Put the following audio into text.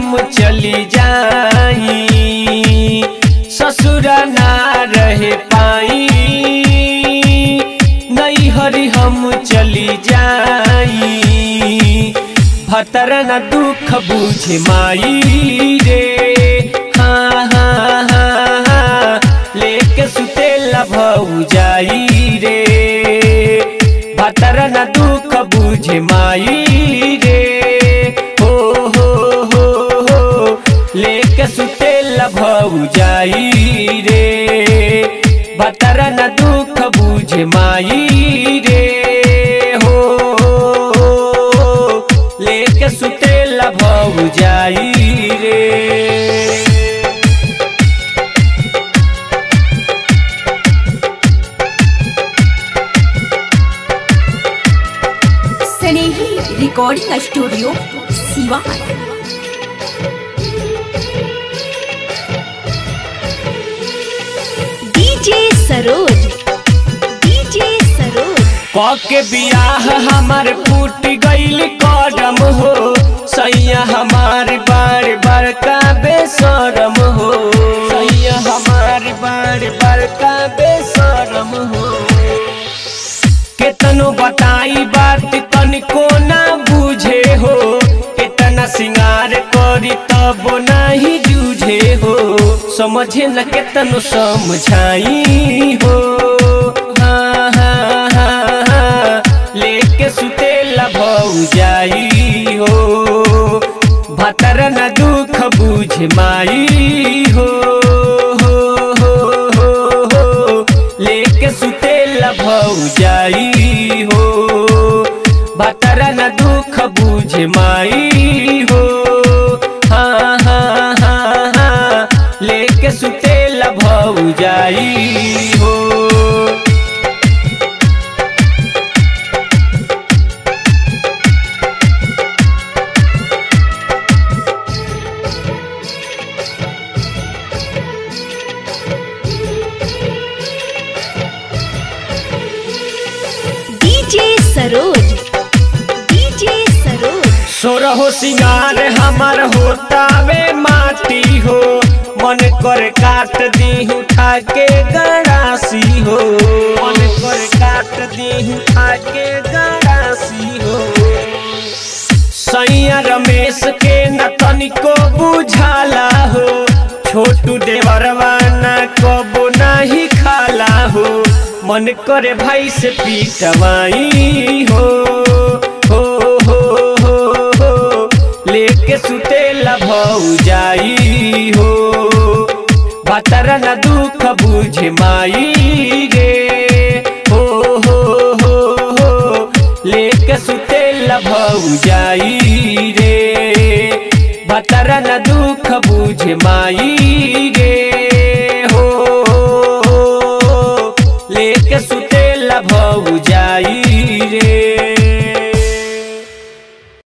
हम चली जाई ससुर ना रह पाई नहीं हरी हम चली जाई भतर न दुख बुझ माई रे हाँ हाँ हाँ हाँ लेके सुतेला भऊ जाई रे भतर न दुख बुझ माई रे हो हो हो हो लेके सुतेला भऊ जाई रे भतर न दुख बुझ माई रे हो लेके सुतेला भऊ जाई रे Snehi recording studio Siwan DJ Saroj DJ Saroj के बियाह हमार फूट गईल कदम हो सैया हमार बार बार का बेसरम हो सैया हमार बार बार का बेसरम हो केतनो बताई बात तनिको ना बुझे हो केतना सिंगार करी तब नाही जूझे हो समझे न केतनो समझाई हो हाँ हाँ हाँ हाँ लेके सुतेला भऊ जाई हो भतर न दुख बुझ माई हो हो हो हो हो लेके सुतेला भऊ जाई हो भतर न दुख बुझ माई हो हाँ हाँ हाँ हाँ लेके सुतेला भऊ जाई हो डीजे सरोज डीजे सरोज सोरहो सिंगार हमार होता वे माटी हो मन कर काट दी उठा के गड़ासी हो मन कर काट दी उठा के गड़ासी हो सैया रमेश के न तनिको बुझाला हो छोटू देवरवा न कबो नहीं खाला हो मन करे भाई से पीटवाई हो हो हो हो हो लेके सुतेला भऊ जाई हो भतर न दुख बुझ माई गे हो हो हो हो लेके सुतेला भऊ जाई रे भतर न दुख बुझ माई गे